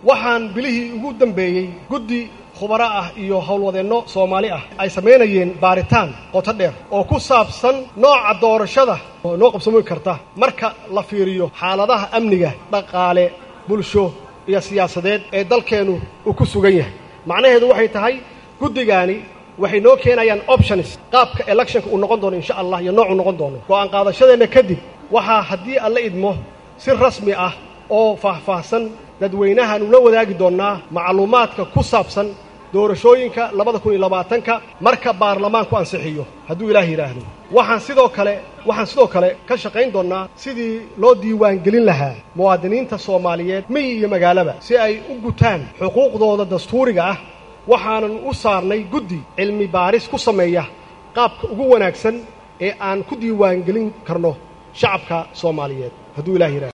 waxaan bilihii ugu dambeeyey guddi khubaro ah iyo howlwadeenno soomaali ah ay samaynayeen baaritaan qoto dheer oo ku saabsan nooca doorashada oo noo qabsamooyi karta marka la fiiriyo xaaladaha amniga dhaqaale bulsho iyo siyaasadeed ee dalkeennu uu ku sugan yahay macnaheedu waxay tahay guddigaani waxay noo keenayaan options qaabka electionka uu noqon doono insha allah iyo noocuu noqon doono go'aan qaadashadeenna kadib waxaa haddii alla idmo si rasmi ah oo faahfaahsan dadweynahaanu la wadaagi doonnaa macluumaadka ku saabsan doorashooyinka labada kun iyo labaatanka marka baarlamaanku ansixiyo hadduu ilaah yidhaahdo waxaan sidoo kale waxaan sidoo kale ka shaqayn doonnaa sidii loo diiwaangelin lahaa muwaadiniinta soomaaliyeed miyi iyo magaalaba si ay u gutaan xuquuqdooda dastuuriga ah waxaanan u saarnay guddi cilmi baaris ku sameeya qaabka ugu wanaagsan ee aan ku diiwaangelin karno shacabka soomaaliyeed hadduu ilah yidhahdo